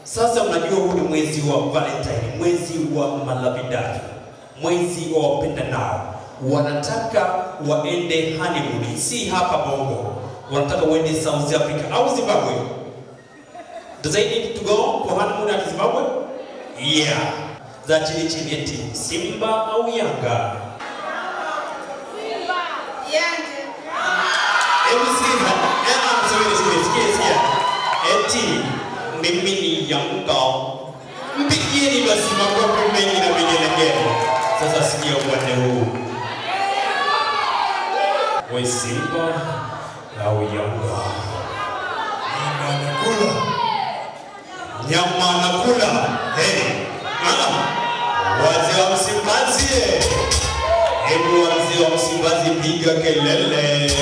Sasa mnajua huu ni mwezi wa Valentine, mwezi wa malavidaji, mwezi wa wapendanao. Wanataka waende honeymoon, si hapa Bongo, wanataka waende South Africa au Zimbabwe. Does they need to go for honeymoon at Zimbabwe? Yeah. Za chini chini eti Simba au Yanga? Hebu sikiza. Eh, ah, subiri, subiri, sikia, sikia. Eti mimi ni Yanga. Mpigieni basi makofi mengi na vigelegele. Sasa sikia upande huu. We Simba au Yanga? Nyama anakula. Nyama anakula. Hey. Ah. Wazee wa Msimbazi. eh. Hebu wazee wa Msimbazi piga kelele.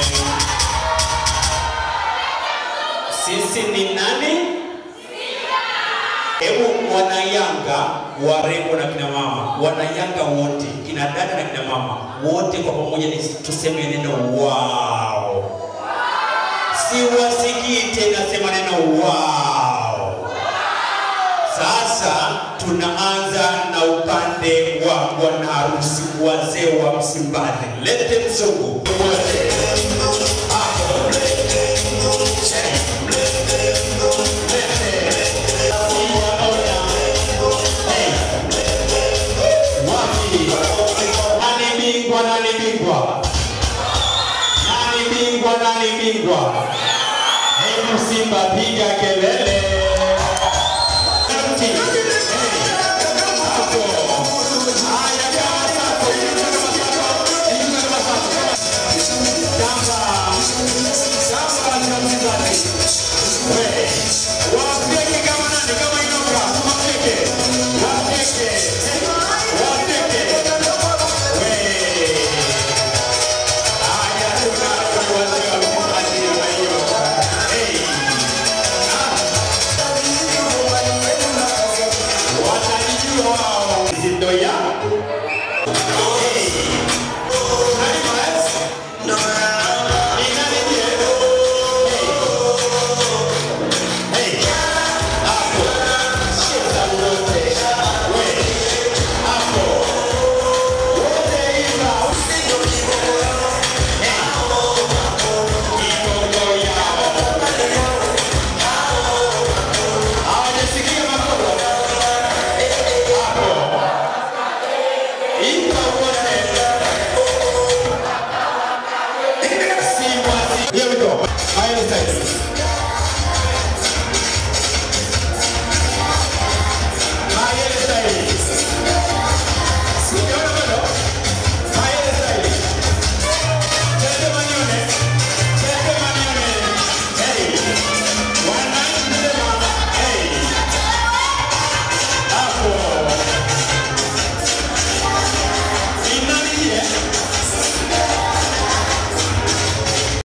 Sisi ni nani? Hebu wanayanga warembo na kina mama, wanayanga wote, kina dada na kina mama wote kwa pamoja, ni tuseme neno wow. Siwasikii tena, sema neno wow. Sasa tunaanza na upande wa bwana harusi, wazee wa Msimbazi. Lete mzungu Nani bingwa? Nani bingwa? Nani bingwa? Nani bingwa? Hebu Simba piga kelele.